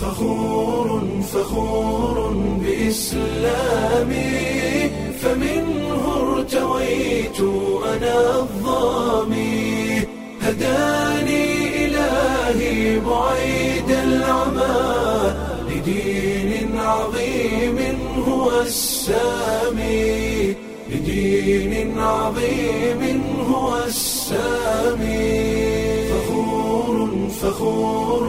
فخور فخور بإسلامي فمنه ارتويت أنا الظامي هداني إلهي بعيد العمى لدين عظيم هو السامي لدين عظيم هو السامي فخور فخور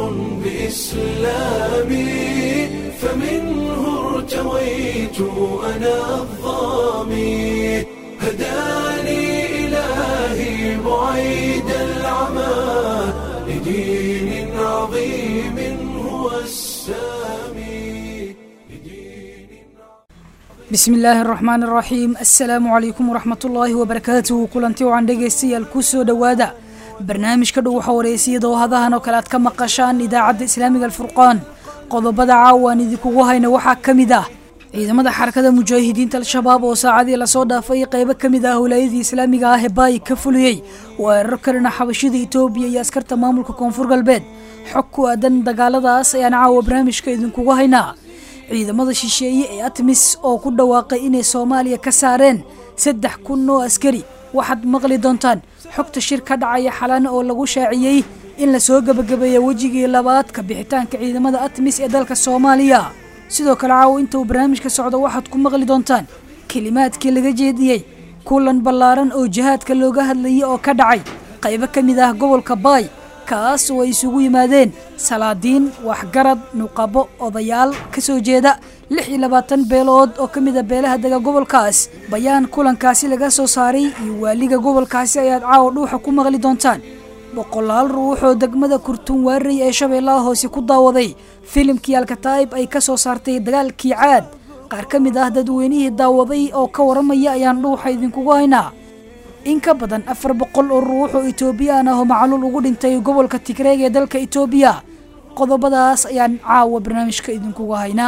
بإسلامي فمنه ارتويت أنا الظامي هداني إلهي بعيد العمى لدين عظيم هو السامي لدين bismi illaahi araxmaan araxiim assalaamu calaykum waraxmat ullaahi wabarakaatuhu kulanti wacan dhegaystayaal ku soo dhowaada barnaamijka dhow waxa wareysiyada oo hadahan oo kale aad ka maqashaan idaacadda islaamiga alfurqaan qodobada caawa aan idinkugu hayna waxaa ka mid ah ciidamada xarakada mujaahidiinta al-shabaab oo saacadii lasoo dhaafay qeybo ka mid ah howlaayadii islaamiga ah ee baayi ka fuliyey weerar kalena xabashida itoobiya iyo askarta maamulka koonfur galbeed xog ku aadan dagaaladaas ayaan caawa barnaamijka idinkugu haynaa ciidamada shisheeye ee atmis oo ku dhawaaqay inay soomaaliya ka saareen saddex kun oo askari waxaad maqli doontaan xogta shir ka dhacaya xalana oo lagu shaaciyey in lasoo gebagabeeya wejigii labaad ka bixitaanka ciidamada atmis ee dalka soomaaliya sidoo kale caawo inta uu barnaamijka socdo waxaad ku maqli doontaan kelimaadkii laga jeediyey kulan ballaaran oo jihaadka looga hadlayay oo ka dhacay qaybo ka mid ah gobolka baay kaas oo ay isugu yimaadeen salaadiin waxgarad nuqabo odayaal ka soo jeeda lix iyo labaatan beelood oo ka mid a beelaha dega gobolkaas bayaan kulankaasi laga soo saaray iyo waaliga gobolkaasi ayaad caawa dhuuxa ku maqli doontaan boqolaal ruuxoo degmada kurtun waarey ee shabeellaha hoose ku daawaday filimkii alkataa'ib ay ka soo saartay dagaalkii caad qaar ka mid ah dadweynihii daawaday oo ka waramaya ayaan dhuuxa idinkugu haynaa in ka badan afar boqol oo ruux oo etoobiyaan ah oo macluul ugu dhintay gobolka tigreeg ee dalka etoobiya qodobadaas ayaan caawa barnaamijka idinkugu haynaa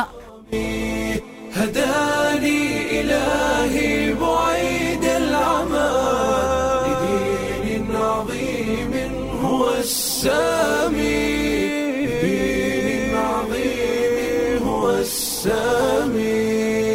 هداني إلهي بعيد العمى لدين عظيم هو السامي لدين عظيم هو السامي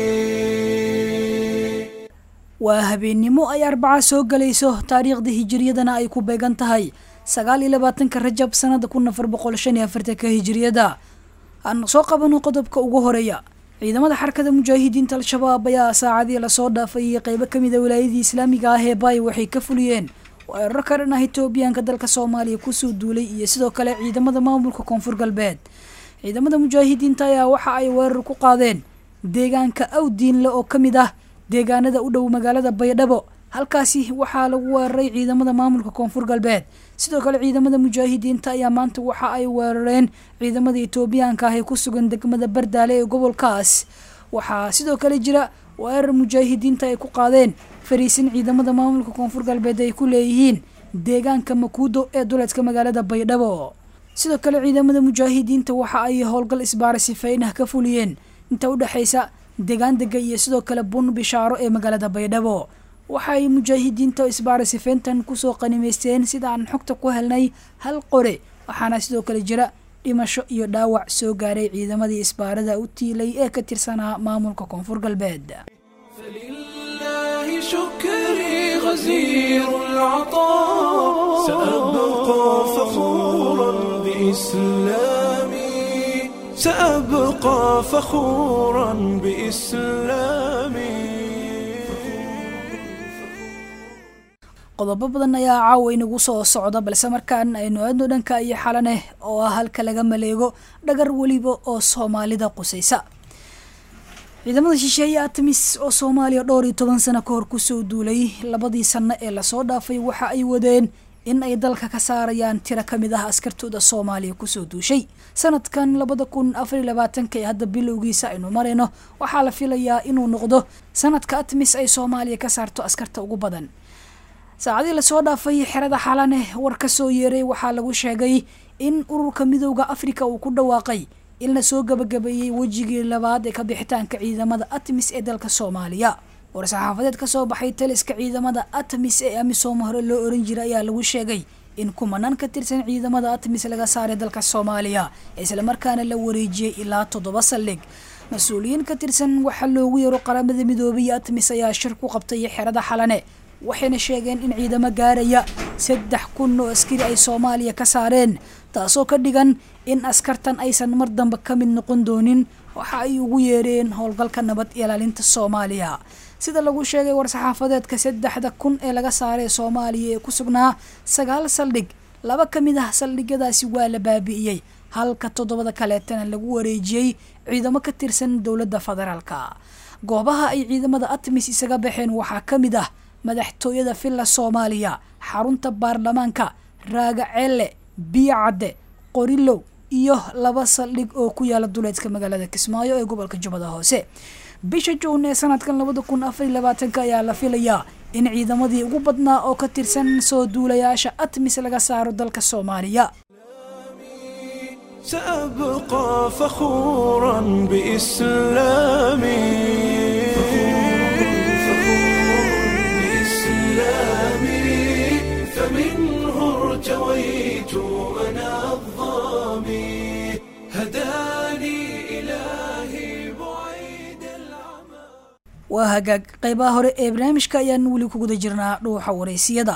waa habeennimo ay arbaca soo galayso taariikhda hijiriyadana ay ku beegan tahay sagaal iyo labaatanka rajab sanada kun afar boqol shan iyo afartanka hijiriyada aan soo qabano qodobka ugu horeeya ciidamada xarakada mujaahidiinta al-shabaab ayaa saacadii lasoo dhaafay qeybo kamid a wilaayadii islaamiga ah ee baay waxay ka fuliyeen weerar ka dhan ah etoobiyaanka dalka soomaaliya kusoo duulay iyo sidoo kale ciidamada maamulka koonfur galbeed ciidamada mujaahidiinta ayaa waxa ay weerar ku qaadeen deegaanka awdiinle oo ka mid ah deegaanada u dhow magaalada baydhabo halkaasi waxaa lagu weeraray ciidamada maamulka koonfur galbeed sidoo kale ciidamada mujaahidiinta ayaa maanta waxa ay weerareen ciidamada etoobiyaanka ah ee ku sugan degmada bardaale ee gobolkaas waxaa sidoo kale jira weerar mujaahidiinta ay ku qaadeen fariisin ciidamada maamulka koonfur galbeed ay ku leeyihiin deegaanka makuudo ee duleedka magaalada baydhabo sidoo kale ciidamada mujaahidiinta waxa ay howlgal isbaara sifeyn ah ka fuliyeen inta udhexaysa deegaan dega iyo sidoo kale bun bishaaro ee magaalada baydhabo waxaay mujaahidiinta isbaara sifeyntan kusoo qanimaysteen sida aan xogta ku helnay hal qore waxaana sidoo kale jira dhimasho iyo dhaawac soo gaaray ciidamadii isbaarada u tiilay ee ka tirsanaa maamulka koonfur galbeed فلله شكري غزير العطاء سأبقى فخورا بإسلامي سأبقى فخورا بإسلامي qodobo badan ayaa caawa inagu soo socda balse markaan aynu aadno dhanka iyo xalaneh oo ah halka laga maleego dhagar weliba oo soomaalida qusaysa ciidamada shisheeye atamis oo soomaaliya dhowr iyo toban sano ka hor kusoo duulay labadii sano ee lasoo dhaafay waxa ay wadeen in ay dalka ka saarayaan tiro ka mid ah askartooda soomaaliya kusoo duushay sanadkan labada kun afar iyo labaatanka ee hadda bilowgiisa aynu marayno waxaa la filayaa inuu noqdo sanadka atmis ay soomaaliya ka saarto askarta ugu badan saacadii lasoo dhaafay xerada xalaneh war ka soo yeeray waxaa lagu sheegay in ururka midooda afrika uu ku dhawaaqay in lasoo gabagabeeyey wejigii labaad ee ka bixitaanka ciidamada atmis ee dalka soomaaliya war-saxaafadeed ka soo baxay taliska ciidamada atmis ee amisom hore loo oran jiray ayaa lagu sheegay in kumanaan ka tirsan ciidamada atmis laga saaray dalka soomaaliya islamarkaana la wareejiyey ilaa toddoba saldhig mas-uuliyiin ka tirsan waxaa loogu yeero qaramada midoobay iyo atmis ayaa shir ku qabtay xerada xalane waxayna sheegeen in ciidamo gaaraya saddex kun oo askari ay soomaaliya ka saareen taasoo ka dhigan in askartan aysan mar dambe ka mid noqon doonin waxa ay ugu yeereen howlgalka nabad ilaalinta soomaaliya sida lagu sheegay war-saxaafadeedka saddexda kun ee laga saaray soomaaliya ee ku sugnaa sagaal saldhig laba ka mid ah saldhigyadaasi waa la baabi'iyey halka toddobada kaleetana lagu wareejiyey ciidamo ka tirsan dowladda federaalka goobaha ay ciidamada atmis isaga baxeen waxaa ka mid ah madaxtooyada villa soomaaliya xarunta baarlamaanka raaga ceelle biyo cadde qorilow iyo laba saldhig oo ku yaala duleedka magaalada kismaayo ee gobolka jubbada hoose bisha juun ee sanadkan labada kun afar iyo labaatanka ayaa la filayaa in ciidamadii ugu badnaa oo ka tirsan soo duulayaasha atmis laga saaro dalka soomaaliya سأبقى فخورا بإسلامي بإسلامي فمنه ارتويت أنا الظامي هداني إلهي بعيد العمى waa hagaag qeybaha hore ee barnaamijka ayaan weli ku guda jirnaa dhuuxa wareysiyada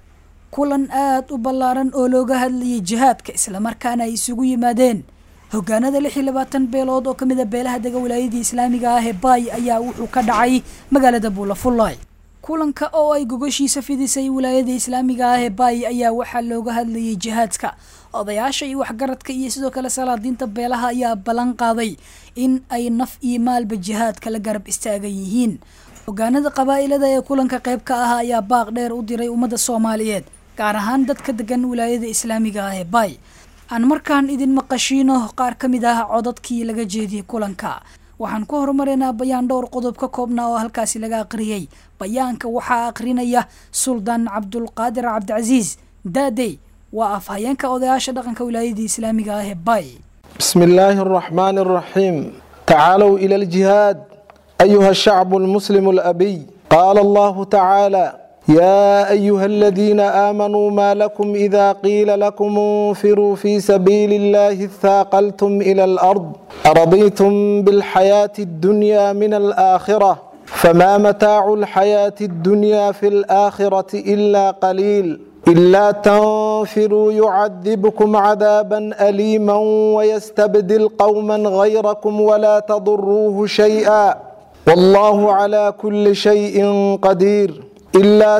kulan aada u ballaaran oo looga hadlayay jihaadka islamarkaana ay isugu yimaadeen hogaanada lix iyo labaatan beelood oo kamid a beelaha dega wilaayadii islaamiga ah ee baay ayaa wuxuu ka dhacay magaalada buulafullay kulanka oo ay gogoshiisa fidisay wilaayada islaamiga ah ee baay ayaa waxaa looga hadlayay jihaadka odayaasha iyo waxgaradka iyo sidoo kale salaadiinta beelaha ayaa ballan qaaday in ay naf iyo maalba jihaadka la garab istaagan yihiin hogaanada qabaa'ilada ee kulanka qayb ka ah ayaa baaq dheer u diray ummadda soomaaliyeed gaar ahaan dadka degan wilaayada islaamiga ah ee baay aan markaan idin maqashiino qaar ka mid ah codadkii laga jeediyey kulanka waxaan ku horumareynaa bayaan dhowr qodob ka koobnaa oo halkaasi laga aqriyey bayaanka waxaa aqrinaya suldaan cabdulqaadir cabdicasiis daadey waa afhayeenka odayaasha dhaqanka wilaayadii islaamiga ah ee baay بسم الله الرحمن الرحيم تعالوا إلى الجهاد أيها الشعب المسلم الأبي قال الله تعالى يا أيها الذين آمنوا ما لكم إذا قيل لكم انفروا في سبيل الله اثاقلتم إلى الأرض أرضيتم بالحياة الدنيا من الآخرة فما متاع الحياة الدنيا في الآخرة إلا قليل إلا تنفروا يعذبكم عذابا أليما ويستبدل قوما غيركم ولا تضروه شيئا والله على كل شيء قدير إلا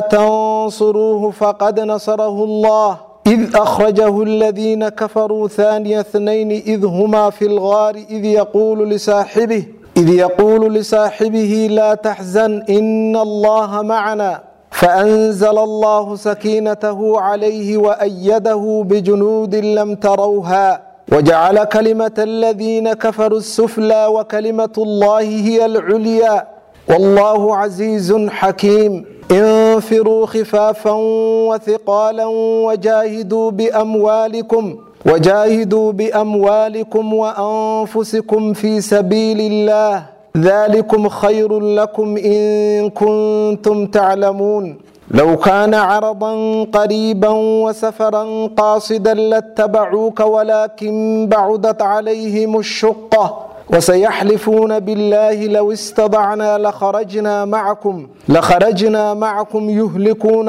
تنصروه فقد نصره الله إذ أخرجه الذين كفروا ثاني اثنين إذ هما في الغار إذ يقول لصاحبه إذ يقول لصاحبه لا تحزن إن الله معنا فأنزل الله سكينته عليه وأيده بجنود لم تروها وجعل كلمة الذين كفروا السفلى وكلمة الله هي العليا والله عزيز حكيم انفروا خفافا وثقالا وجاهدوا بأموالكم وجاهدوا بأموالكم وأنفسكم في سبيل الله ذلكم خير لكم إن كنتم تعلمون لو كان عرضا قريبا وسفرا قاصدا لاتبعوك ولكن بعدت عليهم الشقة وسيحلفون بالله لو استطعنا لخرجنا معكم لخرجنا معكم يهلكون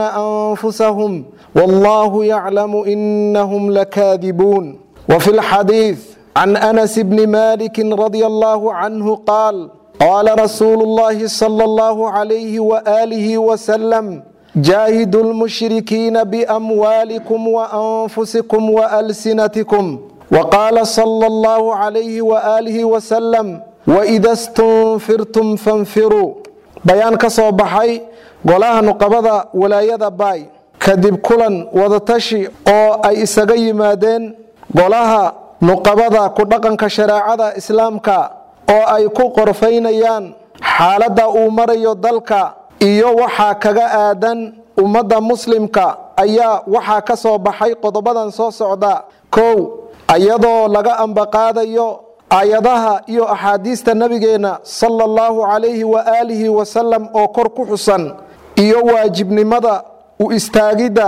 أنفسهم والله يعلم إنهم لكاذبون وفي الحديث عن أنس بن مالك رضي الله عنه قال قال رسول الله صلى الله عليه وآله وسلم جاهدوا المشركين بأموالكم وأنفسكم وألسنتكم وقال صلى الله عليه وآله وسلم وإذا استنفرتم فانفروا بيان كسو بحي قولها نقبضة ولاية باي كدب كلا وضتشي أو أي إساقي مادين قولها nuqabada ku dhaqanka shareecada islaamka oo ay ku qorfaynayaan xaaladda uu marayo dalka iyo waxaa kaga aadan ummadda muslimka ayaa waxaa ka soo baxay qodobadan soo socda kow iyadoo laga ambaqaadayo aayadaha iyo axaadiista nabigeenna sala allahu calayhi waaalihi wasalam oo kor ku xusan iyo waajibnimada u istaagidda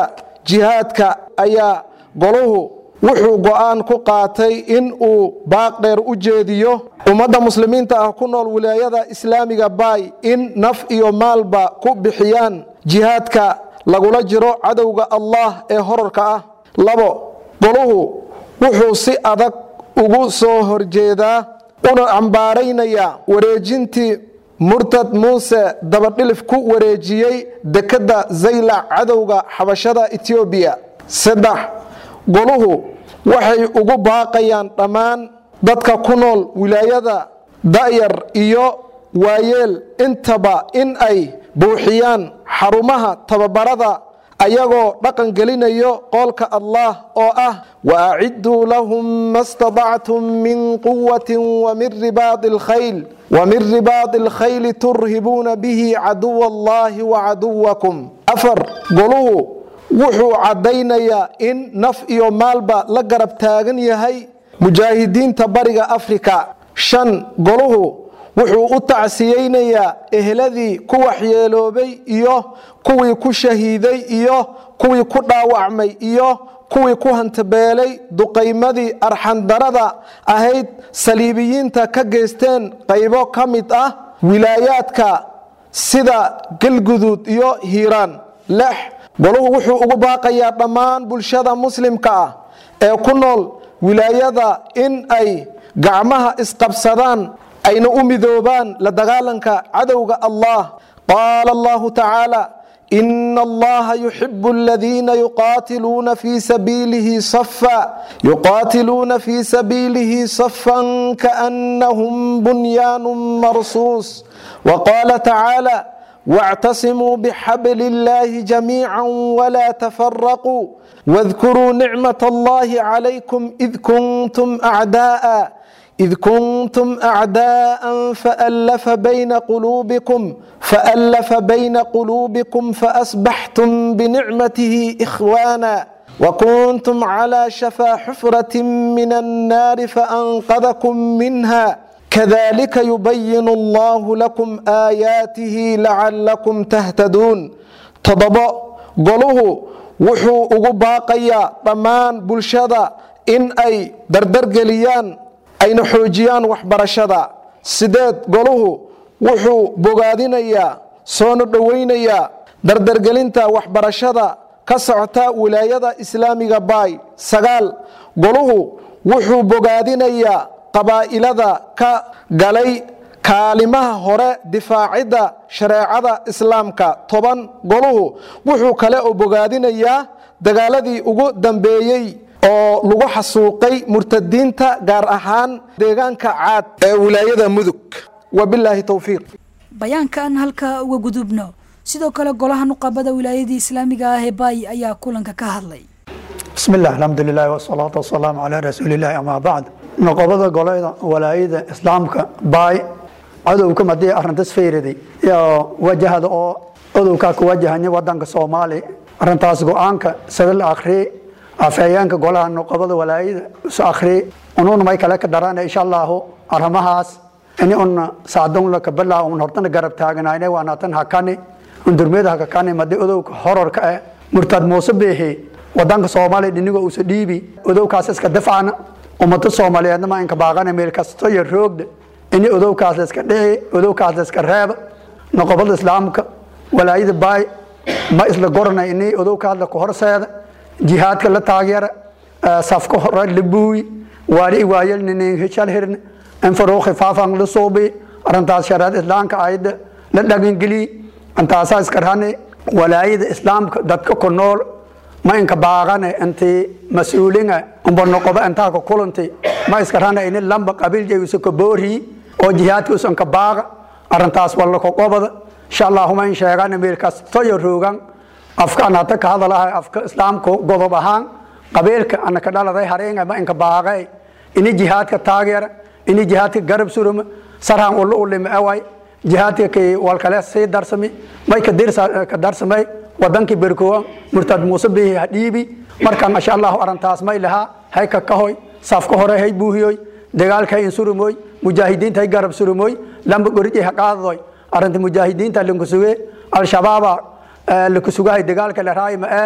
jihaadka ayaa goluhu wuxuu go'aan ku qaatay in uu baaq dheer u jeediyo ummadda muslimiinta ah ku nool wilaayada islaamiga baay in naf iyo maalba ku bixiyaan jihaadka lagula jiro cadowga allah ee horarka ah labo goluhu wuxuu si adag ugu soo horjeedaa una cambaaraynayaa wareejintii murtad muuse dabadhilif ku wareejiyey dekedda zaylac cadowga xabashada etoobiya saddex goluhu waxay ugu baaqayaan dhammaan dadka ku nool wilaayada da'yar iyo waayeel intaba in ay buuxiyaan xarumaha tababarada ayagoo dhaqan gelinayo qoolka allah oo ah waacidduu lahum ma stadactum min quwati wamin ribaadi alkhayl wamin ribaadi alkhayli turhibuuna bihi caduwa allahi wacaduwakum afar goluhu wuxuu caddaynayaa in naf iyo maalba la garab taagan yahay mujaahidiinta bariga afrika shan goluhu wuxuu u tacsiyeynayaa ehladii ku waxyeeloobay iyo kuwii ku shahiiday iyo kuwii ku dhaawacmay iyo kuwii ku hantabeelay duqaymadii arxandarada ahayd saliibiyiinta ka geysteen qaybo ka mid ah wilaayaadka sida galguduud iyo hiiraan lix goluhu wuxuu ugu baaqayaa dhammaan bulshada muslimka ah ee ku nool wilaayada in ay gacmaha isqabsadaan ayna u midoobaan la dagaalanka cadowga allah qaala allahu tacaala ina allaha yuxibu aladiina yuqaatiluuna fii sabiilihi safa yuqaatiluuna fii sabiilihi safan kaannahum bunyaanun marsuus waqaala tacaala واعتصموا بحبل الله جميعا ولا تفرقوا واذكروا نعمة الله عليكم إذ كنتم أعداء إذ كنتم أعداء فألف بين قلوبكم فألف بين قلوبكم فأصبحتم بنعمته إخوانا وكنتم على شفا حفرة من النار فأنقذكم منها كذلك يبين الله لكم آياته لعلكم تهتدون تضبط قلوه وحو ugu baaqayaa dhammaan bulshada in ay dardargeliyaan ayna xoojiyaan waxbarashada sideed goluhu wuxuu bogaadinayaa soona dhoweynayaa dardargelinta waxbarashada ka socota wilaayada islaamiga baay sagaal goluhu wuxuu bogaadinayaa qabaa'ilada ka galay kaalimaha hore difaacidda shareecada islaamka toban goluhu wuxuu kale oo bogaadinayaa dagaaladii ugu dambeeyey oo lagu xasuuqay murtadiinta gaar ahaan deegaanka caad ee wilaayada mudug wabilaahi towfiiq bayaanka aan halkaa uga gudubno sidoo kale golaha nuqabada wilaayadii islaamiga ah ee baay ayaa kulanka ka hadlay bismi illah alxamdulilahi wasalaatu wasalaamu calaa rasuulillahi amaa bacd noqobada golada walaayada islaamka baay cadowka madii arintas fayraday iyo wajahada oo odowkaa ku wajahanya wadanka soomaaliya arintaas go-aanka sida la akhriyey afhayeenka golaha noqobada walaayada isu akhriyey unuuna may kale ka darana insha allahu arrimahaas ini un saadon la kabala un hortana garab taaganayne waanatan hakani un durmiyada hakakani madii odowka hororka eh murtad muuse beehi wadanka soomaaliya dhiniga uusa dhiibi odowkaas iska dafcana ummado soomaaliyeedna ma inka baaqana meel kasto iyo roogda ini odowkaas la iska dhici odowkaas la iska reeba noqobada islaamka walaayada baay ma isla gorana ini odowkaas la kahorseeda jihaadka la taageera safka hore la buuyi waali waayel ninin hishal hirne infaro khifaafan la suubi arintaas shareed islaamka ayda la dhagangeliyi intaasaa iska rane walaayada islaamka dadka ku nool ma inka baaqane intii mas-uulinga umba noqoba intaa ka kulanti ma iska rana ini lamba qabiil jayusa ka boori oo jihaadka usan ka baaqa arintaas walla ka qobada insha allahuma in sheegana meel kasto iyo roogan afka an hata ka hadalahay afka islaamka godob ahaan qabiilka ana ka dhaladay hareenga ma inka baaqay ini jihaadka taageera ini jihaadka garab suruma sarhan ulla ulima away jihaadka kay walkale sii darsami may ka darsamay wadankii berkowa murtad muuse bihi ha dhiibi markaan insha allahu arintaas may lahaa hay ka kahoy safka hore hay buuhiyoy dagaalka hay insurumoy mujaahidiinta hay garab surumoy lamba goriji ha qaadadoy arinta mujaahidiinta lankusuge al-shabaaba lakusugahay dagaalka la raay ma ee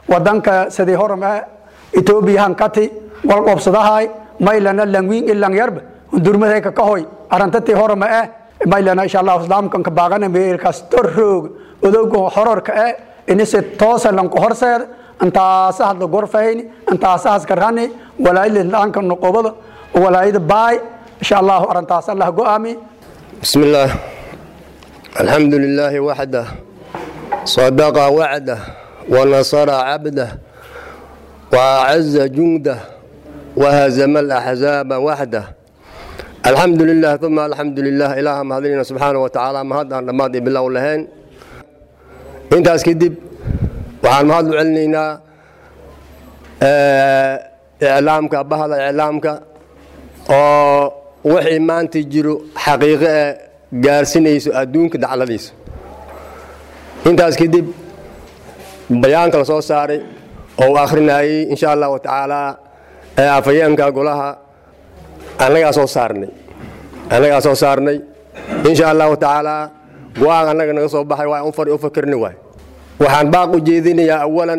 wadanka sidii horma etoobiyahan kati wal qobsadahay maylana langwiin ilang yarba hundurmaday ka kahoy arantatii horma eh maylana insha allah islaamkan ka baaqana meelkaas torroog odogo hororka eh inise toosa lanku horseed intaasa hadla gorfayni intaasa haskarani walaayada laanka noqobada walaayada baay insha allah arantaas allah go'aami بسم الله الحمد لله وحده صدق وعده ونصر عبده وأعز جنده وهزم الأحزاب وحده الحمد لله ثم الحمد لله إله مهدينا سبحانه وتعالى مهد أن ماضي بالله ولهين انت اسكدب وعن مهد علينا إعلامك بهذا إعلامك oo wixii maanta jiro xaqiiqo ee gaarsinayso adduunka dacladiisa intaas kadib bayaanka la soo saaray oo uu akhrinayey insha allahu tacaala ee afhayeenka golaha annagaa soo saarnay annagaa soo saarnay insha allahu tacaala go-aan annaga naga soo baxay waa unfar u fakirni waay waxaan baaq u jeedinayaa awalan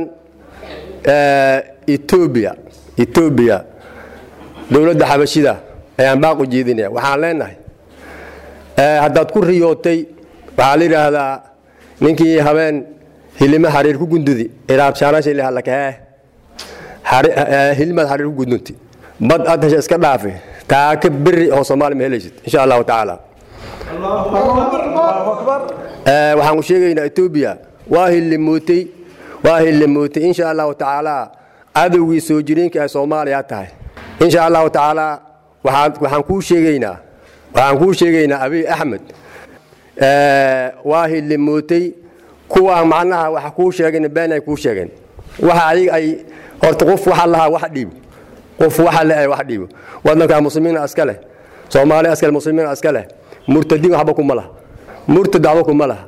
etoobiya etoobiya dowladda xabashida ayaan baaq u jeedinaya waxaan leenahay haddaad ku riyootay waxaa la yidhaahdaa ninkii habeen hilima xariir ku gundudi iraabshaanashilhalakahee hilimaad xariir ku gundunti bad aad hesha iska dhaafe taaka beri oo soomaali ma helaysid insha allahu tacaala waxaan ku sheegaynaa etoobiya waa hilimuutay waa hilimuutay insha allahu tacaala cadowgii soo jireenka ee soomaaliya tahay insha allahu tacaala waxaan kuu sheegaynaa waxaan kuu sheegaynaa abiy axmed waa hilimuutay kuwaa macnaha waxa kuu sheegeen been ay kuu sheegeen waxa ayaga ay horta qof waxa lahaa wax dhiibo qof waxa le ay wax dhiibo wadanka muslimiina iska leh soomaali iska leh muslimiina iska leh murtadiin waxba kuma laha murtad waxba kuma laha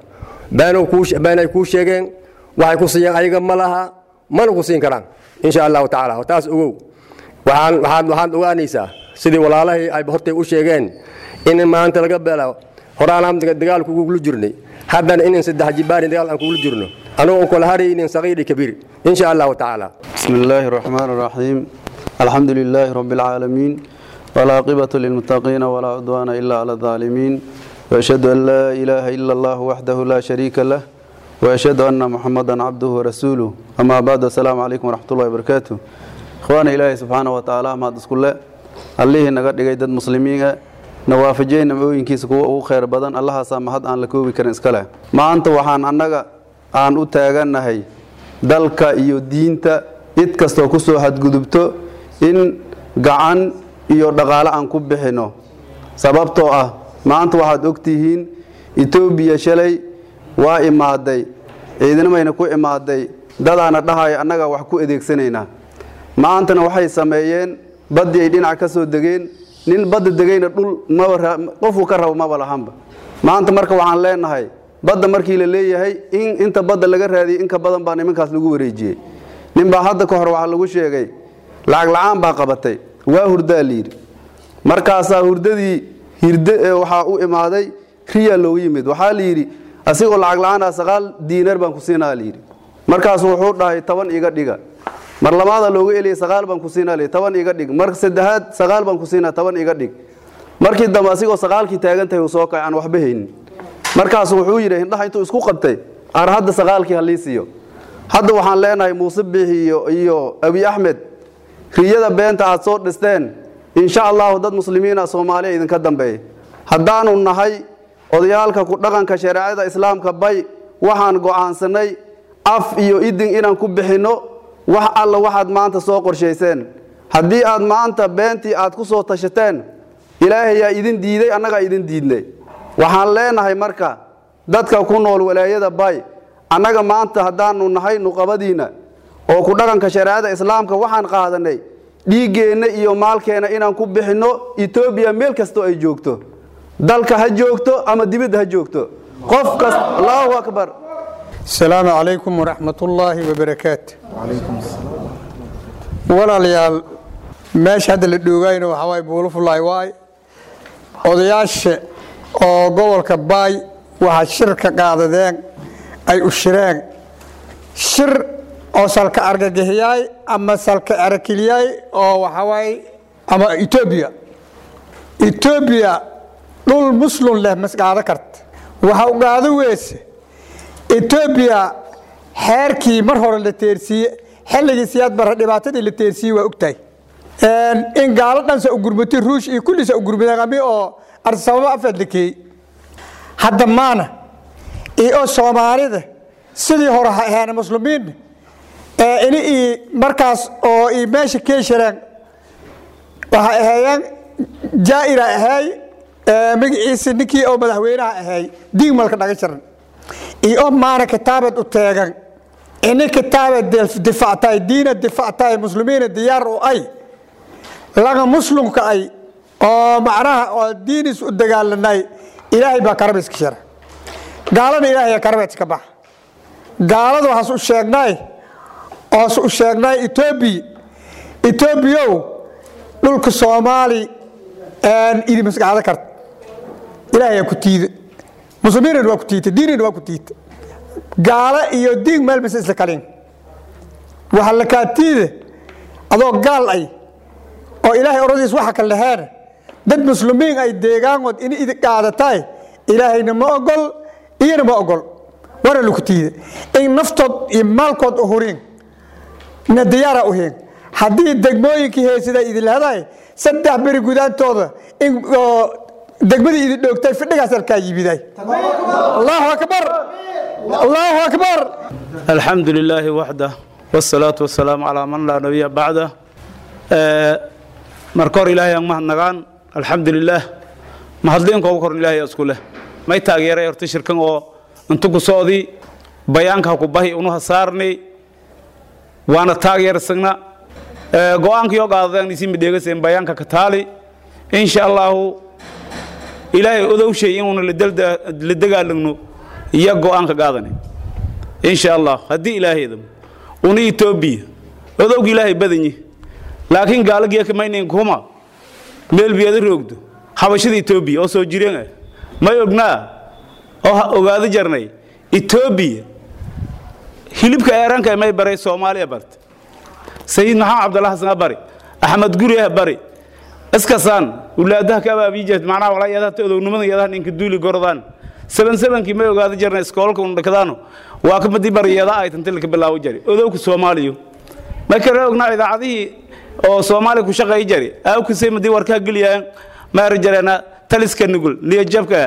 been ay kuu sheegeen waxay ku siiyeen ayaga ma laha mana ku siin karaan insha allahu tacaala taas ogow waxaan waxaad waxaad ogaanaysaa sidii walaalahii ay hortay u sheegeen in maanta laga beelo horaan aan dagaal kugula jirnay haddana inaan saddex jibaarin dagaal aan kugula jirno anagoo aan kala haraynin saqiiri kabiir insha allahu tacaala بسم الله الرحمن الرحيم الحمد لله رب العالمين والعاقبة للمتقين ولا عدوان إلا على الظالمين وأشهد أن لا إله إلا الله وحده لا شريك له وأشهد أن محمدا عبده ورسوله أما بعد السلام عليكم ورحمة الله وبركاته إخوانا إلهي سبحانه وتعالى ما تسكن له allihii naga dhigay dad muslimiina nawaafajiyey nimcooyinkiisa kuwa ugu khayr badan allahaasaa mahad aan la koobi karin iska leh maanta waxaan annaga aan u taagannahay dalka iyo diinta cid kastoo ku soo hadgudubto in gacan iyo dhaqaale aan ku bixinno sababtoo ah maanta waxaad ogtihiin etoobiya shalay waa imaaday ciidanamayna ku imaaday dadaana dhahaya annagaa wax ku adeegsanaynaa maantana waxay sameeyeen baddii ay dhinac ka soo degeen nin badda degayna dhul maba qofuu ka rabo maba lahanba maanta marka waxaan leenahay badda markii la leeyahay in inta badda laga raadiyey inka badan baa nimankaas lagu wareejiyey ninbaa hadda ka hor waxaa lagu sheegay lacag la-aan baa qabatay waa hurdaa layidhi markaasaa hurdadii hirde waxaa u imaaday riyaa loogu yimid waxaa layidhi asigoo lacag la-aanaa saqaal diinar baan ku siinaa layidhi markaasuu wuxuu dhahay toban iga dhiga mar labaada looga eliyay saqaal baan ku siinaa toban iga dhig mar saddexaad saqaal baan ku siinaa toban iga dhig markii dambe asigoo saqaalkii taagan tahay uu soo kacay aan waxba haynin markaasu wuxuu yidhi hindhaha intuu isku qabtay ar hadda saqaalkii halii siiyo hadda waxaan leenahay muuse biixi iyo iyo abi axmed riyada beenta aad soo dhisteen insha allahu dad muslimiina soomaaliya idinka dambeeya haddaanu nahay odayaalka ku dhaqanka shareecada islaamka bay waxaan go'aansanay af iyo idin inaan ku bixinno wax alla waxaad maanta soo qorshayseen haddii aad maanta beentii aad ku soo tashateen ilaahayaa idin diiday annagaa idin diidnay waxaan leenahay marka dadka ku nool walaayada bay annaga maanta haddaanu nahay nuqabadiinna oo ku dhaqanka shareecada islaamka waxaan qaadanay dhiiggeenna iyo maalkeenna inaan ku bixinno etoobiya meel kastoo ay joogto dalka ha joogto ama dibadda ha joogto qof kasta allahu akbar السلام عليكم ورحمة الله وبركاته walaalayaal meesha hadda la dhoogayna waxaa waay buulufulaay waay odayaasha oo gobolka baay waxaa shir ka qaadadeen ay u shireen shir oo salka argagixiyay ama salka arakiliyay oo waxawaaye ama etoobiya etoobiya dhul muslum leh masqaado karta waxa u qaado weyse etoobiya xeerkii mar hore la teersiiye xilligii siyaad bara dhibaatadii la teersiiyey waa ogtahay in gaalo dhansa u gurmatay ruush iyo kullisa u gurmadeen ami oo arsababo afeed la keeyey hadda maana iyo soomaalida sidii hore ha ahaana muslimiinna ini i markaas oo i meesha keeshireen waxay ahaayeen jaaira ahaay magaciisi ninkii oo madaxweynaha ahaay diigmalka dhaga jiran iyo maana kitaabad u teegan ini kitaabad difactay diina difactay muslimiina diyaar u ay laga muslimka ay oo macnaha oo diinis u dagaalanay ilaahay baa karabiska shira gaalana ilaahay karabeedka bax gaalada waxaas u sheegnay oos u sheegnay etoobiya etoobiyow dhulka soomaali idi masqacdo karta ilaahay ku tiida muslimiinna waa ku tiita diinina waa ku tiita gaalo iyo diin meel mase isla kalin waxa la kaatiida adoo gaal ay oo ilaahay oradiis waxa ka laheena dad muslimiin ay deegaankood in idi qaadataay ilaahayna ma ogol iyana ma ogol waana laku tiida in naftood iyo maalkood u huriin na diyaara u hiin haddii degmooyinkii heesida idi lahadaay saddex beri gudaantooda in degmadii idi dhoogtay fidhigaas halkaa yibiday allahu akbar allahu akbar الحمد لله وحده والصلاة والسلام على من لا نبي بعده markor ilaahay aan mahadnagaan alxamdulilaah mahadliinka ugu koran ilaahay isku leh may taageeray horta shirkan oo intu ku socdi bayaanka ha ku bahi unu hasaarni waana taageersagna go-aankii qaadadaan isi midheegaseen bayaanka ka taali insha allahu ilaahay odowshay inuuna la dagaalagno iyo go-aanka qaadani insha allah haddii ilaahaydam una etoobiya odowga ilaahay badanyi laakiin gaalagiya kamaynayn kuma meel biyada roogdo habashada etoobiya oo soo jireen ah may ognaa oo ogaado jarnay etoobiya hilibka eeranka may baray soomaaliya barte sayid maxamed cabdalla xasan bari axmed guriah bari iskasaan ulaadaha ka abaabijeed macnaha walaa yadaha odownimada yadaha ninka duuli gordaan seban sebankii may ogaado jarnay iskoolka undhakadaano waa kamadii bari yada ay tantilka bilaawo jari odowka soomaaliya may kale ognaa idaacadihii oo soomaaliya ku shaqeey jari aawkasay madii warkaa geliyaan maari jareena taliska nugul niyajabka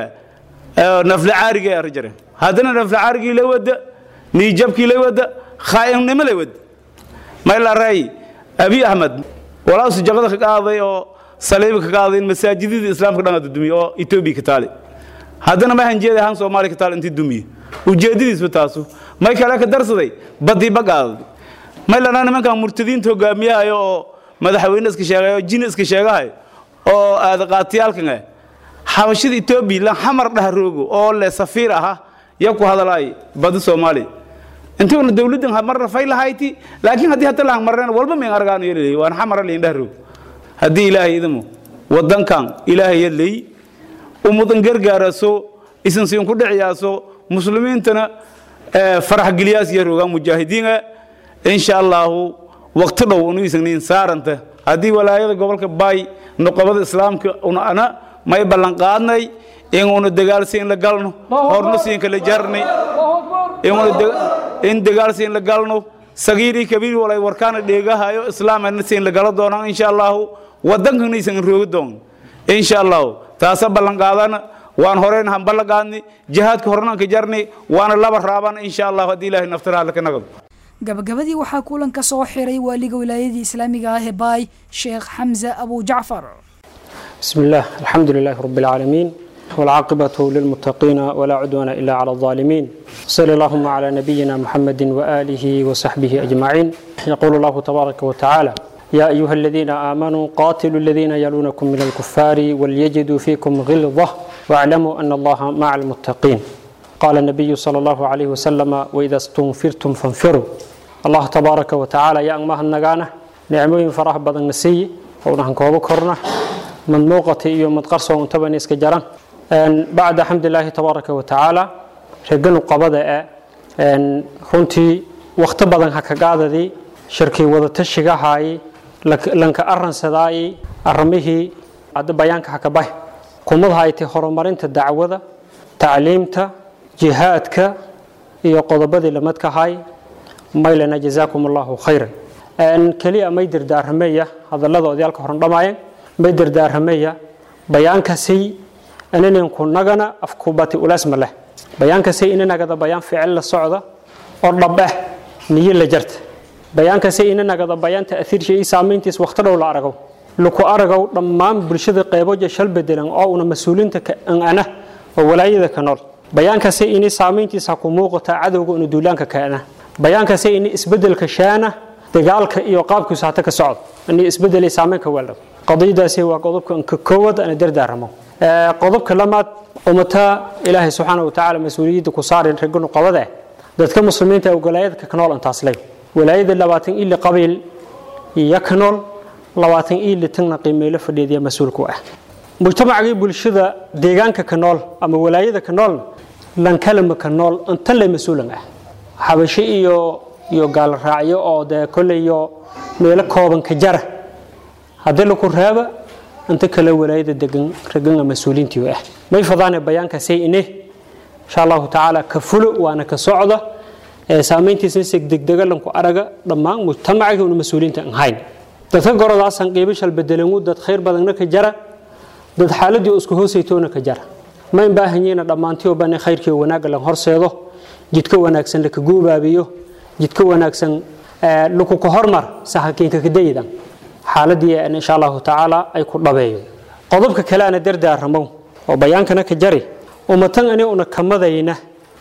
nafla caariga ari jareen haddana nafla caarigii la wada niyajabkii la wada khaa'imnimo la wada may la ray abi ahmed walaasu jaqada ka qaaday oo saliiba ka qaaday in masaajidada islaamka dhan dumiye oo etoobiya ka taali haddana ma hanjeeda ahaan soomaaliya ka taali intii dumiye ujeedadiisba taasu may kale ka darsaday badiiba qaaday may lanaa nimankan murtadiinta hogaamiyahayo oo madaxweyne iska sheegayo oo jin iska sheegahayo oo aadaqaatiyaalkan ah xabashada etoobiya lan xamar dhaharoogo oo le safiir aha ya ku hadalaay badi soomaaliya intuuna dowladdan marna fay lahayti laakiin haddii hadda laan marneen walba mayn argaano yelay waan xamara layn dhaharoogo haddii ilaahay idamo wadankan ilaahay yadlay ummadan gargaaraso isan siin ku dhiciyaaso muslimiintana farax geliyaas iyo rogaan mujaahidiina insha allahu waqti dhow unu isagnayn saaranta haddii walaayada gobolka baay noqobada islaamka una ana may ballan qaadnay inuuna dagaalsiin la galno horna siinka la jarnay in dagaalsiin la galno sagiirii kabiir walay warkaana dheegahayo islaamana siin la gala doonaan insha allahu wadankana isan roogi doon insha allahu taasa ballan qaadana waan horeen han ballan qaadni jihaadka hornaan ka jarni waana laba raabana insha allahu haddii ilaahay naftiraha laka nagado gabagabadii waxaa kulanka soo xiray waaliga wilaayadii islaamiga ah ee baay sheekh xamse abu jacfar بسم الله الحمد لله رب العالمين والعاقبة للمتقين ولا عدوان إلا على الظالمين صلى اللهم على نبينا محمد وآله وصحبه أجمعين يقول الله تبارك وتعالى يا أيها الذين آمنوا قاتلوا الذين يلونكم من الكفار وليجدوا فيكم غلظة واعلموا أن الله مع المتقين قال النبي صلى الله عليه وسلم وإذا استنفرتم فانفروا الله تبارك وتعالى يا أمها النجانة نعمين فرح بدن نسي ونحن كوبا كرنا من موقتي iyo mid qarsoon intaban iska jaran een bacda alxamdulillahi tabaaraka wa tacaala reeganu qabada ee een runtii waqti badan ha kagaadadii shirkii wadatashiga haayay lanka aransadaayi arrimihii hadda bayaanka ha ka bahi kumad haytay horumarinta dacwada tacliimta jihaadka iyo qodobadii lamadka hay maylana jazaakum allahu khayran keliya may dardaarameeya hadallada odayaalka horan dhammaayeen may dardaarameeya bayaankasay inaninku nagana afkubati ulaasma leh bayaankasay inanagada bayaan ficil la socda oo dhabeh niyo la jarta bayaankasay inanagada bayaan ta'hiirsha iyo saamayntiis waqti dhow la aragow laku aragow dhammaan bulshada qeyboja shal bedelan oo una mas-uuliinta ana oo walaayada ka nool bayaankasay ini saamayntiisa ku muuqata cadowga una duulaanka kaana bayaankasay ini isbedelka shaana dagaalka iyo qaabkiisu hata ka socdo ini isbedelay saamaynka weeldhab qadiyadaasi waa qodobka ka koowaad ana dardaaramo qodobka lamaad ummata ilaahay subxaana watacaala mas-uuliyadda ku saarin raganu qabada dadka muslimiinta ee walaayadka ka nool intaas ley walaayada labaatan ili qabiil iyo ka nool labaatan ili tagna qiimeelo fadhiidaya mas-uulku ah mujtamacgii bulshada deegaanka ka nool ama walaayada ka noolna lankalama ka nool inta le mas-uulan ah xabasho iyo iyo gaal raacyo oo dee kolleyo meelo kooban ka jara haddii laku reeba inta kale walaayada degan ragana mas-uuliintii ah may fadaane bayaankaasay ine insha allahu tacaala ka fulo waana ka socda saamayntiisna segdegdega lanku araga dhammaan mujtamacgii una mas-uuliinta an hayn dadka gorodaasan qiibo shalbedelangu dad khayr badanna ka jara dad xaaladii isku hoosaytoona ka jara ma in baahanyeyna dhammaantiyo bane khayrkii wanaagga lan horseedo jidka wanaagsan laka guubaabiyo jidka wanaagsan laku ka hormar sahakiinka kadaydan xaaladii insha allahu tacaala ay ku dhabeeyo qodobka kale ana dardaaramow oo bayaankana ka jari ummatan ani una kamadayna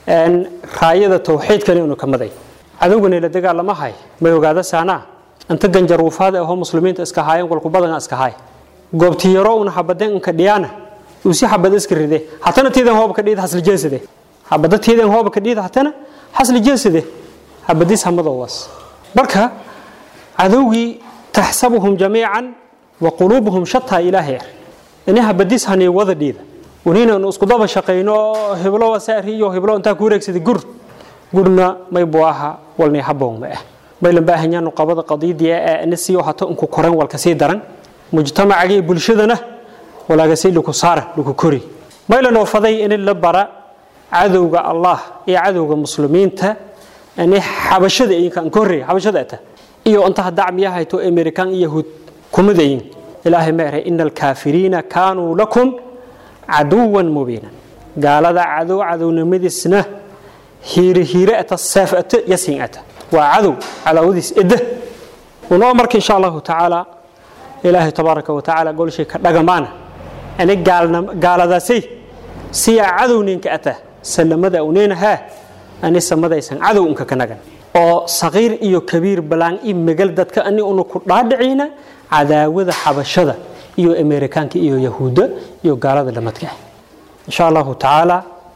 raayada tawxiidkani una kamaday cadowgani la dagaalama hay may ogaada saanaa inta ganjaruufaad ahoo muslimiinta iska haayeen walku badan iska haay goobti yaro una xabadeen inka dhiyaana uu si xabad iska ride hatana tiidan hooba ka dhiid hasli jeesade xabada tiidan hooba ka dhiid hatana hasli jeesade xabadiis hamadowaas marka cadowgii taxsabuhum jamiican wa quluubuhum shataa ilaahay ini habadiis hani wada dhiida waniinanu isku daba shaqayno heblo wasaari iyo heblo intaa ku wareegsaday gur gurna may buu ahaa walnay haboon ma ah maylan baahanyaanu qabada qadiidii ee nasiyo hato inku koran walka sii daran mujtamacagii bulshadana walaagasay laku saara laku kori maylan oo faday in la bara cadowga allah iyo cadowga muslimiinta ani xabashada idinka aan ka horreeya xabashada ata iyo intaha dacmiya hayto amerikan iyo yahuud kumadayin ilaahay ma eray ina alkaafiriina kaanuu lakum caduwan mubiinan gaalada cadow cadownimadiisna hiire hiire ata seef ata yasin ata waa cadow cadaawadiis edda unoo marka insha allahu tacaala ilaahay tabaaraka wa tacaala golshay ka dhagamaana ani gaaladaasay siyaa cadowninka ata salamada uneenahaa ani samadaysan cadow unka ka nagan oo saqiir iyo kabiir balaan i megal dadka ani una ku dhaadhicina cadaawada xabashada iyo amerikaanka iyo yahuudda iyo gaalada lamadka ah insha allahu tacaala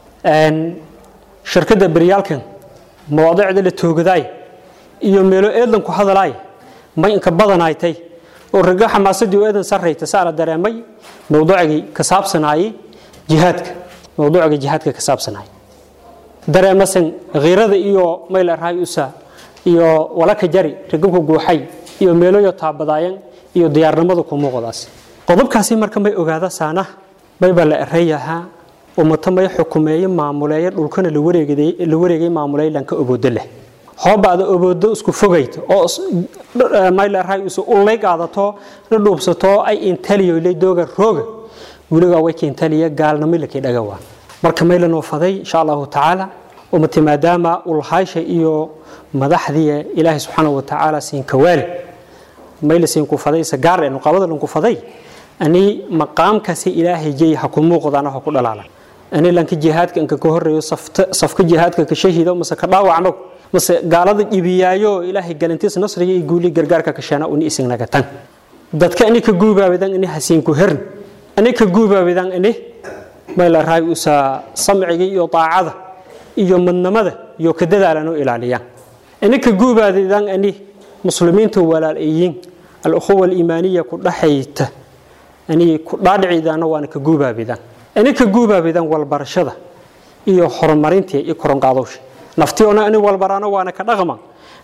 shirkadda beryaalkan mawaadicda la toogadaay iyo meelo eedlan ku hadalaay may inka badanaaytay oo raga xamaasadii oo eedan sarrayta saana dareemay mawduucigii ka saabsanaayey jihaadka mawduuciga jihaadka ka saabsanaayay dareemasan khiirada iyo mayl raay usa iyo walaka jari ragabka guuxay iyo meeloyo taabadaayan iyo diyaarnimada ku muuqdaas qodobkaasi marka may ogaada saana mayba la erayahaa ummato may xukumeeye maamuleeye dhulkana la wareegay maamuleey lanka oboodo leh hoobaada oboodo isku fogayta oo mayl raay usa ulay qaadato la dhuubsato ay intaliyo lay dooga rooga weligaa way keentaliya gaalnimo lakii dhagawaa marka maylanoo faday insha allahu tacaala ummati maadaama ulhaysha iyo madaxdii ilaahay subxaana wa tacaala siinkawaali mayla siinku faday sagaar ee nuqaabada lanku faday ani maqaamkaasi ilaahay jey ha ku muuqdaan ha ku dhalaalan ani lanka jihaadka inka ka horeeyo safka jihaadka ka shahido mase ka dhaawacno mase gaalada dhibiyaayo ilaahay galantiis nasriga iyo guuli gargaarka ka sheena uni isinaga tan dadka ani ka guubaabidan ani hasiinku hern ani ka guubaabidan ani mayla raay usa samciga iyo taacada iyo madnamada iyo ka dadaalan u ilaaliyaan ani ka guubaadidan ani muslimiinta walaalayiin al-ukhuwa al-iimaaniya ku dhaxayta ani ku dhaadhiciidana waana ka guubaabidan ani ka guubaabidan walbarashada iyo horumarintii iyo koronqaadowsha naftiyoona ani walbaraano waana ka dhaqma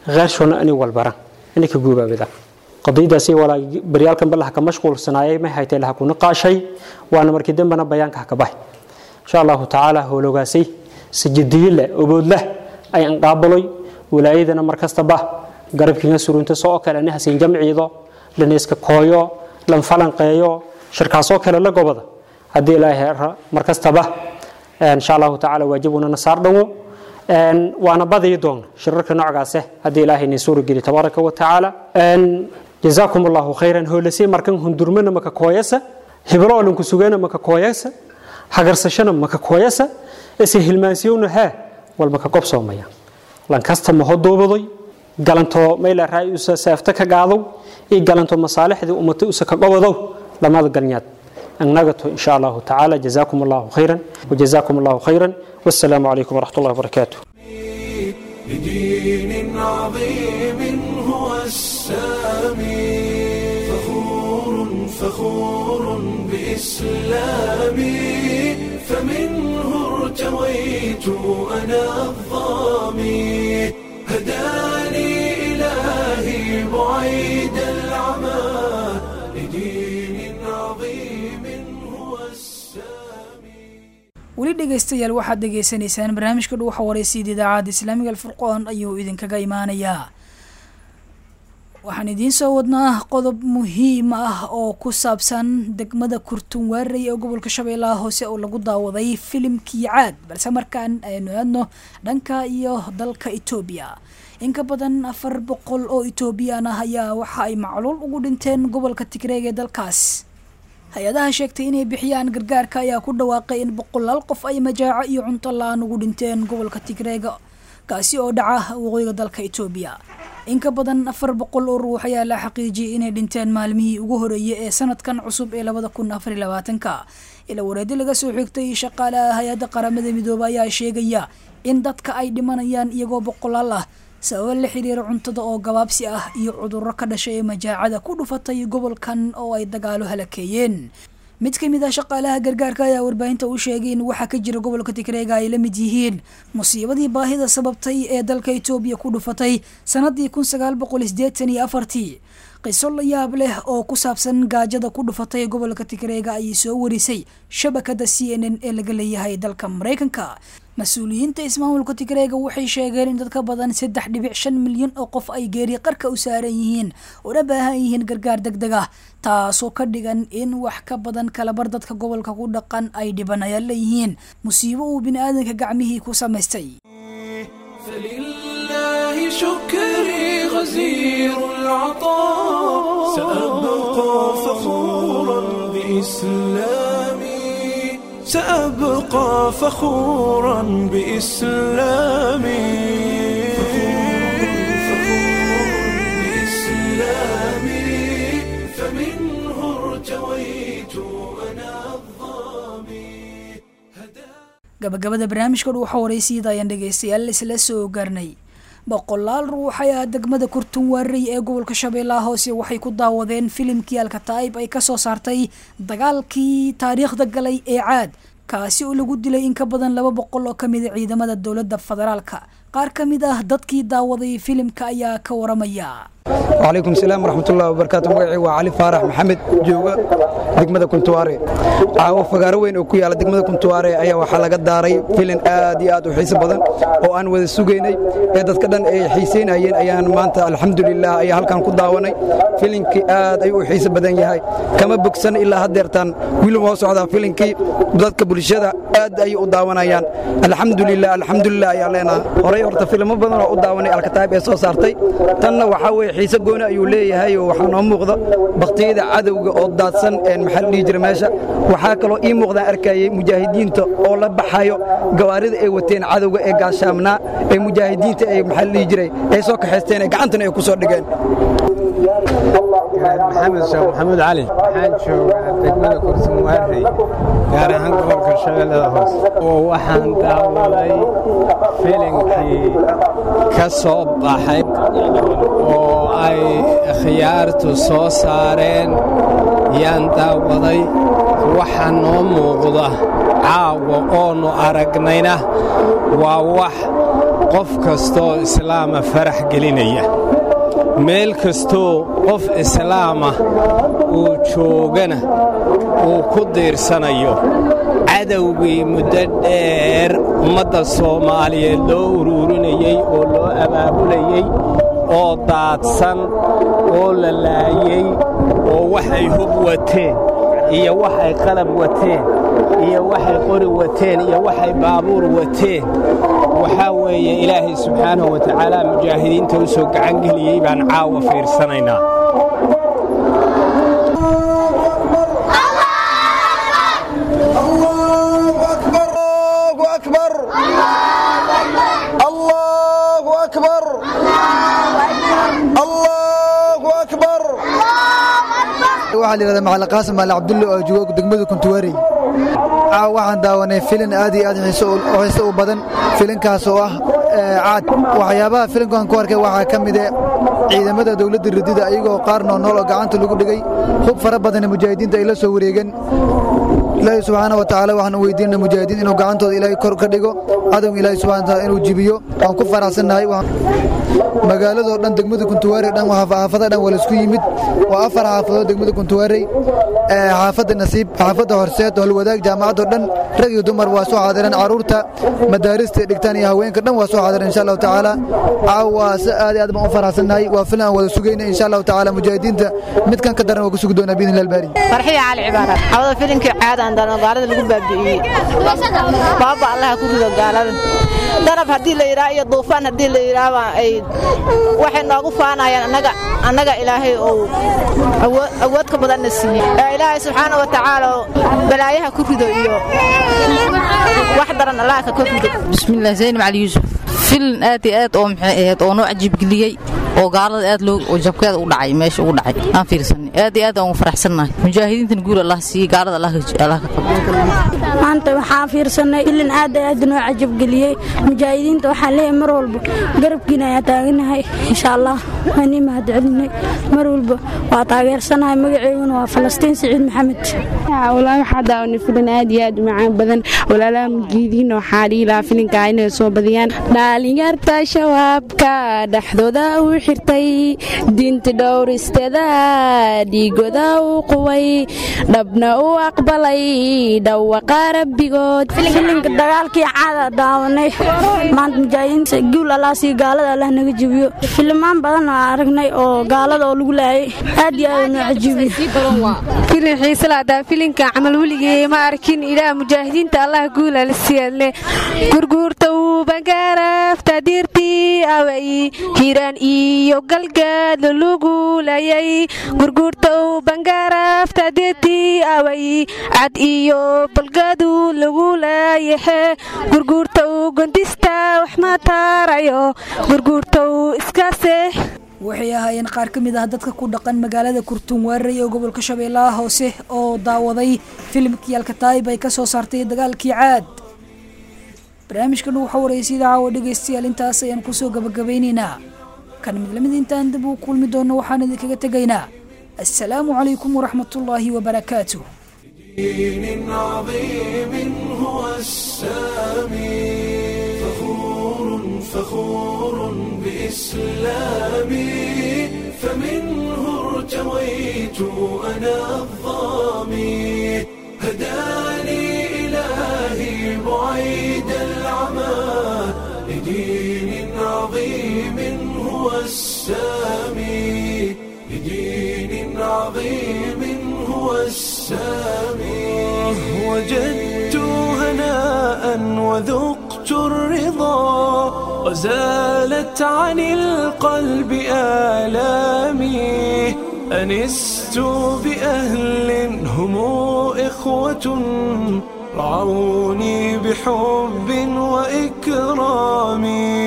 heershona inay walbaran inay ka guubaabidaan qadiyadaasi walaa baryaalkan balaha ka mashquulsanaayay may haytay laha kuna qaashay waana markii dambena bayaanka ha ka bahay insha allahu tacaala howlogaasay sajadiye leh obood leh ay anqaabaloy walaayadana mar kastaba garabkiina surunta soo kale ani hasiin jamciido laneyska kooyo lan falanqeeyo shirkaasoo kale la gobada haddii ilaahay ra mar kastaba insha allahu tacaala waajibuna nasaar dhowo waana badayi doona shirarka noocaase haddii ilaahay nin suurageli tabaaraka wa tacaala jazaakum allahu khayran hoolasay markan hundurmana maka kooyasa hibroolanku sugana maka kooyasa hagarsashana maka kooyasa ise hilmaansiyowna haa walba ka qobsoomaya lankasta maho duubadoy galanto mayla raay usa seefta ka gaadow iyo galanto masaalixdii ummata usa ka qobadow lamada galnyaad annagato insha allahu tacaala jazaakum allahu khayran wajazaakum allahu khayran wassalaamu calaykum waraxmat ullahi wabarakaatuh بدين عظيم هو السامي فخور فخور بإسلامي فمنه ارتويت أنا الظامي هداني إلهي بعيد العمى لدين عظيم هو السامي weli dhegaystayaal waxaad dhegaysanaysaan barnaamijka dhuuxa waraysiida idaacadda islaamiga alfurqoon ayuu idinkaga imaanayaa waxaan idiin soo wadnaa qodob muhiim ah oo ku saabsan degmada kurtunwaarey ee gobolka shabeellaha hoose oo lagu daawaday filimkii caad balse markaan aynu aadno dhanka iyo dalka etoobiya in ka badan afar boqol oo etoobiyaan ah ayaa waxa ay macluul ugu dhinteen gobolka tigreeg ee dalkaas hay-adaha sheegtay inay bixiyaan gargaarka ayaa ku dhawaaqay in boqolaal qof ay majaaco iyo cunto la-aan ugu dhinteen gobolka tigreega kaasi oo dhaca waqooyiga dalka etoobiya in ka badan afar boqol oo ruux ayaa la xaqiijiyay inay dhinteen maalmihii ugu horeeyay ee sanadkan cusub ee labada kun afar iyo labaatanka ila wareedi laga soo xigtay shaqaalaha hay-adda qaramada midoobe ayaa sheegaya in dadka ay dhimanayaan iyagoo boqolaal ah sababo la xiriira cuntada oo gabaabsi ah iyo cudurro ka dhashay ee majaacada ku dhufatay gobolkan oo ay dagaalo halakeeyeen mid ka mid ah shaqaalaha gargaarka ayaa warbaahinta u sheegay in waxaa ka jira gobolka tigreega ay la mid yihiin musiibadii baahida sababtay ee dalka etoobiya ku dhufatay sanadii kun sagaal boqol sideetan iyo afartii qiso la yaab leh oo ku saabsan gaajada ku dhufatay gobolka tigreega ayay soo warisay shabakada c n n ee laga leeyahay dalka maraykanka mas-uuliyiinta ismaamulka tigreega waxay sheegeen in dad ka badan saddex dhibic shan milyan oo qof ay geeri qarka u saaran yihiin una baahan yihiin gargaar deg deg ah taasoo ka dhigan in wax ka badan kalabar dadka gobolka ku dhaqan ay dhibanayaan leeyihiin musiibo uu bini-aadanka gacmihii ku samaystay فلله شكري غزير العطاء سأبقى فخورا بإسلامي سأبقى فخورا بإسلامي بإسلامي فمنه ارتويت أنا الظامي gabagabada barnaamijka dhuuxa waraysiida ayaan dhegaystayaal isla soo gaarnay boqolaal ruux ayaa degmada kurtunwaarey ee gobolka shabeellaha hoose waxay ku daawadeen filimkii alkataa'ib ay kasoo saartay dagaalkii taariikhda galay ee caad kaasi oo lagu dilay in ka badan laba boqol oo kamid a ciidamada dowladda federaalka qaar ka mid ah dadkii daawaday filimka ayaa ka waramaya وعليكم السلام ورحمة الله وبركاته مقعي وعلي فارح محمد جوغا دقمة كنتواري عاو فقار وين او كيالا دقمة كنتواري ايا waxaa laga daaray filin aad iyo aad u xiiso badan oo aan wada sugaynay ee dadka dhan ay xiiseynayeen ayaan maanta alxamdulilah ayaa halkan ku daawanay filinkii aad ay u xiiso badan yahay kama bogsan ilaa haddeertaan wiilum hoo socdaa filinkii dadka bulshada aad ay u daawanayaan alxamdulilah alxamdulilah ayaa leenaha horey horta filimo badan oo u daawanay alkataayib ee soo saartay tanna waxaa weeye xiise gooni ayuu leeyahay oo waxaa noo muuqda baktiyada cadowga oo daadsan maxaa la dhihi jira meesha waxaa kaloo ii muuqdaan arkayay mujaahidiinta oo la baxayo gawaarida ay wateen cadowga ee gaashaamnaa ee mujaahidiinta ay maxaa la dhihi jiray ay soo kaxaysteen ee gacantana ay ku soo dhigeen maxamed sheekh maxamuud cali waxaan joogaa degmada kurtumuwaarey gaar ahaan gobolka shabeellada hoose oo waxaan daawaday filinkii ka soo baxay oo ay khiyaartu soo saareen yaan daawaday waxaa noo muuqda caawa oonu aragnayna waa wax qof kastoo islaama farax gelinaya meel kastoo qof islaama uu joogana uu ku diirsanayo cadowgii muddo dheer ummadda soomaaliyeed loo uruurinayey oo loo abaabulayey oo daadsan oo la laayey oo waxay hub wateen iyo waxay qalab wateen iyo waxay qori wateen iyo waxay baabuur wateen waxaa weeye ilaahay subxaanahu wa tacaala mujaahidiinta u soo gacangeliyey baan caawa fiirsanaynaa waxaa la yidhahdaa macalin qaasim maali cabdulle oo joogo degmada kuntuwaarey caawa waxaan daawanay filin aad iyo aad xiiso u badan filinkaas oo ah caad waxyaabaha filinkan ku arkay waxaa ka mid e ciidamada dowladda radida ayagoo qaar noolnool oo gacanta lagu dhigay hub fara badan mujaahidiinta ay la soo wareegeen ilaahay subxaana wa tacaala waxaan u weydiinana mujaahidiin inuu gacantooda ilaahay kor ka dhigo cadowga ilaahay subxana wataala inuu jibiyo waan ku faraxsannahay magaaladoo dhan degmada kuntuwaarey dhan xaafada dhan waa laisku yimid waa afar xaafadood degmada kuntuwaarey xaafadda nasiib xaafadda horseed holwadaag jaamacadoo dhan rag iyo dumar waa soo xaadireen carruurta madaarista dhigtaan iyo haweenka dhan waa soo xaadireen insha allahu tacaala caawa si aad iyo aad baan u faraxsannahay waa filan aan wada sugayna insha allahu tacaala mujaahidiinta midkan ka daran waa ku sugi doonaa biidni illahi albaari farxiya cali cibaara xawada filinkii caadaan dano gaalada lagu baabi'iyey baaba allaha ku rido gaalada darab haddii la yidhaha iyo duufaan haddii la yidhaahba ay waxay noogu faanayaan annaga annaga ilaahay ou awood ka badanna siiyey ee ilaahay subxaana wa tacaala balaayaha ku rido iyo wax daran allaha ka kor rido bismillaah zaynab cali yuusuf filin aad iyo aad oo maxay ahayd oo noo cajiibgeliyey oo gaalada aad loo oo jabkeeda u dhacay meesha ugu dhacay aan fiirsanay aad iyo aad aan ugu faraxsannahay mujaahidiintan guul allah siiyey gaalada allah allah ka qabto maanta waxaan fiirsanay filin aad iyo aad noo cajabgeliyey mujaahidiinta waxaan leeyahay mar walba garabkiina ayaa taaganahay insha allah waan ii mahadcelinay mar walba waa taageersanahay magaceyguna waa falastiin siciid maxamed walaa waxaa daawanay filin aad iyo aad u macaan badan walaalaha mujiidiinna waxaa dhihi lahaa filinka inay soo badiyaan dhalinyarta shabaabka dhexdooda u xirtay diinta dhowristeeda dhiigoda u quway dhabna u aqbalay dhawaqa rabbigood filinka dagaalkii caada daawanay maanta mujaahidiinta guul allah sii gaalada allah naga jebiyo filimaan badan oo aragnay oo gaalada oo lagu laayay aad iyo aad noo cajiibiyo filin xiisalaadaa filinka camal weligee ma arkin ilaah mujaahidiinta allah guula la siyaadle gurguurta uu bangaarafta diirtii away hiiraan iyo galgaad lagu layay gurguurta uu bangaarafta diirtii away cad iyo balgadu lagu laayaxe gurguurta uu gondista wax ma taarayo gurguurta uu iskase waxay ahaayeen qaar ka mid ah dadka ku dhaqan magaalada kurtuunwaarey ee gobolka shabeellaha hoose oo daawaday filimkii alkataayib ay ka soo saartay dagaalkii caad barnaamijkan waxaa wareysay caawa dhegaystayaal intaas ayaan kusoo gabagabaynaynaa kan mid lamid intaan dib uu kulmi doono waxaan idinkaga tegaynaa assalaamu calaykum waraxmatullaahi wabarakaatuh دين عظيم هو السامي فخور فخور بإسلامي فمنه ارتويت أنا الظامي هداني إلهي بعيد العمى لدين عظيم هو السامي لدين عظيم هو السامي وجدت هناء وذقت الرضا وزالت عن القلب آلامي أنست بأهل هم إخوة رعوني بحب وإكرام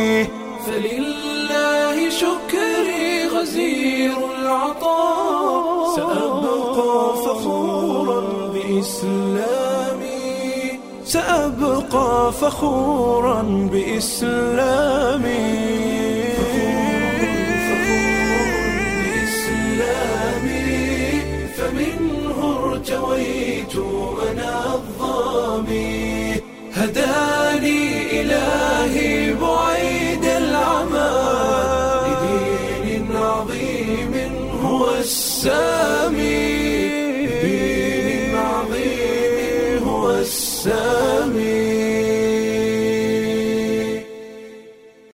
فلله شكري غزير العطاء سأبقى فخورا بإسلامي سأبقى فخورا بإسلامي بإسلامي فمنه ارتويت أنا الظامي هداني إلهي بعيد إسلامي